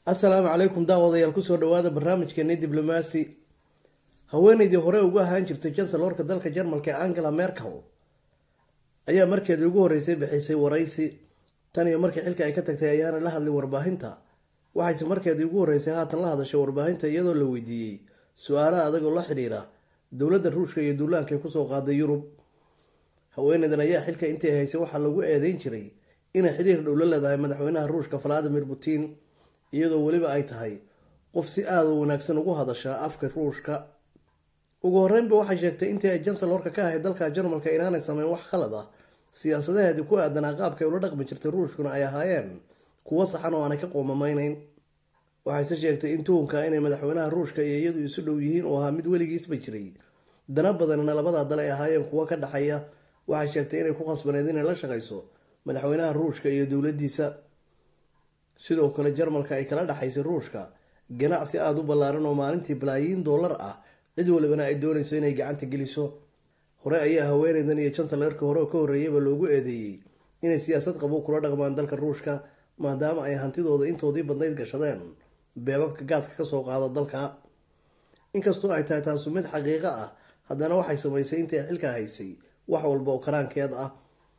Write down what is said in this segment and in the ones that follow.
assalaamu calaykum daawadayaal kusoo dhawaada barnaamijkeeni diblomaasi haweeneydii hore ugu ahaan jirtay jansalorka dalka jarmalka ee angela merkel ayaa markeedii ugu horreysay bixisay waraysi tan iyo markii xilka ay ka tagtay ayaana la hadlin warbaahinta waxayse markeedii ugu horreysay haatan la hadashay warbaahinta iyadoo la weydiiyey su-aalaha adagoo la xidhiira dowladda ruushka iyo duulaanka ay kusoo qaaday yurub haweeneydan ayaa xilka intii haysay waxaa lagu eedeyn jiray inay xidhiir dhow la leedahay madaxweynaha ruushka valadimir putin iyadoo weliba ay tahay qof si aada u wanaagsan ugu hadasha afka ruushka ugu horeynba waxay sheegtay intii ay jansalorka ka ahayd dalka jarmalka inaanay sameyn wax khalad ah siyaasadaheedii ku aadanaa qaabkay ula dhaqmi jirtay ruushkuna ay ahaayeen kuwo saxan oo aanay ka qoomameyneyn waxayse sheegtay in tuhunka inay madaxweynaha ruushka iyo iyadu isu dhow yihiin oo ahaa mid weligiisba jiray dana badanina labada dal ay ahaayeen kuwo ka dhexeeya waxay sheegtay inay ku khasbaneyd inay la shaqayso madaxweynaha ruushka iyo dowladiisa sidoo kale jarmalka ay kala dhexaysay ruushka ganacsi aada u ballaaran oo maalintii balaayiin dollar ah cid walibana ay doonayso inay gacanta geliso hore ayaa haweeneydan iyo jansalarkii hore ka horreeyaba loogu eedeeyey inay siyaasad qabow kula dhaqmaan dalka ruushka maadaama ay hantidooda intoodii badnayd gashadeen beebabka gaaska kasoo qaada dalka inkastoo ay tahay taasu mid xaqiiqo ah haddana waxay samaysay intii xilka haysay wax walba oo karaankeed ah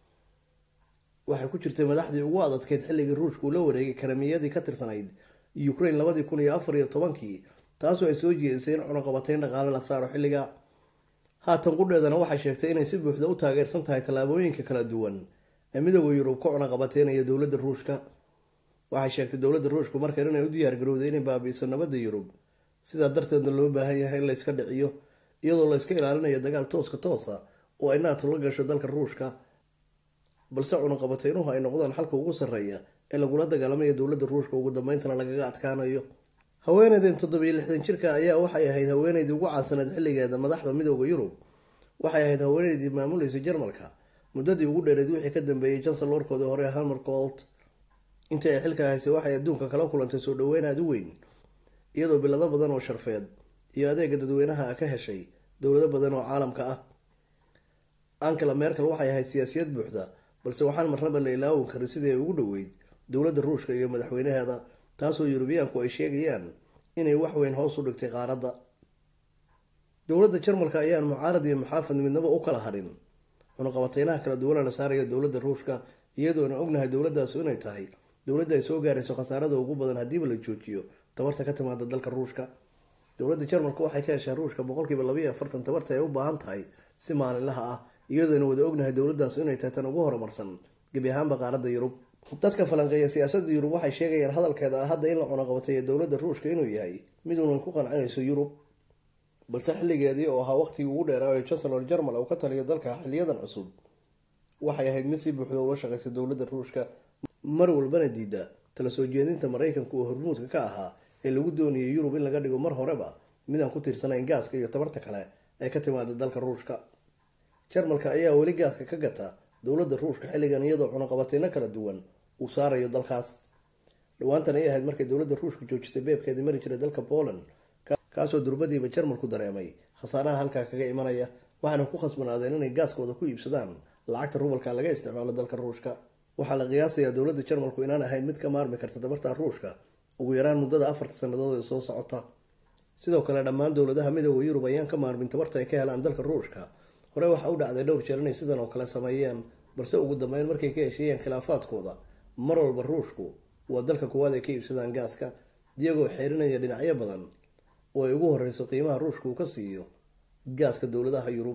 waxay ku jirtay madaxdii ugu adadkeyd xilligii ruushka uu la wareegay karamiyadii ka tirsanayd ukraine labadii kun iyo afar iyo tobankii taasoo ay soo jeedisay in cunuqabateyn dhaqaale la saaro xilliga haatan qudheedana waxay sheegtay inay si buuxda u taageersan tahay tallaabooyinka kala duwan ee midooda yurub ka cunuqabateynaya dowladda ruushka waxay sheegtay dowladda ruushku markan inay u diyaargarowday inay baabi'iso nabadda yurub sidaa darteedna loo baahan yahay in layska dhiciyo iyadoo layska ilaalinayo dagaal tooska toosa oo ay naato la gasho dalka ruushka balse cunuqabateynuhu ay noqdaan xalka ugu sarreeya ee lagula dagaalamayo dowladda ruushka ugu dambeyntana lagaga adkaanayo haweeneydan toddobiyo lixdan jirka ayaa waxay ahayd haweeneydii ugu caansaneed xilligeeda madaxda midooda yurub waxay ahayd haweeneydii maamuleysay jarmalka muddadii ugu dheereed wixii ka dambeeyey jansalorkoodii hore hamercolt intii ay xilka haysay waxay adduunka kala kulantay soo dhaweyn aada u weyn iyadoo bilado badan oo sharfeed iyo adeega dadweynaha ka heshay dowlado badan oo caalamka ah angela merkel waxay ahayd siyaasiyad buuxda balse waxaan marnaba la ilaawin karin sidii ay ugu dhoweyd dowladda ruushka iyo madaxweynaheeda taasoo yurubiyaanku ay sheegayaan inay waxweyn hoos u dhigtay qaaradda dowladda jarmalka ayaan mucaarad iyo muxaafad midnaba u kala harin cunuqabateynaha kala duwana la saaraya dowladda ruushka iyadoona ognahay dowladaasu inay tahay dowladda ay soo gaarayso khasaarada ugu badan haddiiba la joojiyo tabarta ka timaada dalka ruushka dowladda jarmalka waxay ka heshaa ruushka boqolkiiba labayo afartan tabarta ay u baahan tahay si maalinlaha ah iyadoona wada ognahay dowladaasu inay tahay tan ugu horumarsan gebi ahaanba qaaradda yurub dadka falanqeeya siyaasadda yurub waxay sheegayaan hadalkeeda ah hadda in la cunuqabateeyo dowladda ruushka inuu yahay mid unan ku qancinayso yurub balse xilligeedii oo ahaa waqtigii ugu dheeraa ee chancellor jarmal uu ka taliyo dalka xiliyadan cusub waxay ahayd mid si buuxda ula shaqaysa dowladda ruushka mar walbana diida tala soo jeedinta maraykanka oo hormuudka ka ahaa ee lagu doonayay yurub in laga dhigo mar horeba midaan ku tiirsanayn gaaska iyo tabarta kale ee ka timaada dalka ruushka jarmalka ayaa weli gaaska ka gata dowladda ruushka xilligan iyadoo cunuqabateyno kala duwan uu saarayo dalkaas dhawaantan ay ahayd markay dowladda ruushka joojisay beebkeedii mari jiray dalka poland kaasoo durbadiiba jarmalku dareemay khasaaraha halkaa kaga imanaya waxaana ku khasbanaadeen inay gaaskooda ku iibsadaan lacagta rubalka laga isticmaalo dalka ruushka waxaa la qiyaasayaa dowladda jarmalku inaan ahayn mid ka maarmi karta tabarta ruushka ugu yaraan muddada afarta sannadood ee soo socota sidoo kale dhammaan dowladaha midooda yurub ayaan ka maarmin tabarta ay ka helaan dalka ruushka hore waxaa u dhacday dhowr jeer inay sidan oo kale sameeyeen balse ugu dambeyn markay ka hesheeyeen khilaafaadkooda mar walba ruushku waa dalka kuwaad ay ka iibsadaan gaaska iyagoo xeerinaya dhinacyo badan oo ay ugu horeyso qiimaha ruushka uu ka siiyo gaaska dowladaha yurub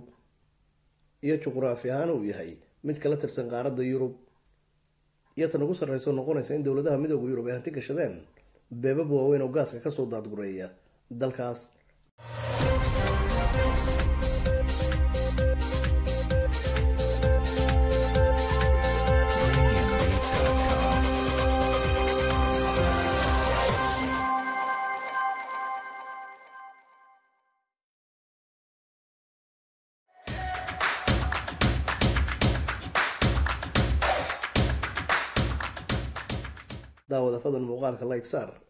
iyo juquraafi ahaan uu yahay mid kala tirsan qaaradda yurub iyo tan ugu sarreyso noqonaysa in dowladaha midooda yurub ay hanti gashadeen beebab waaweyn oo gaaska kasoo daadgureeya dalkaas daawada fadlan muuqaalka like saar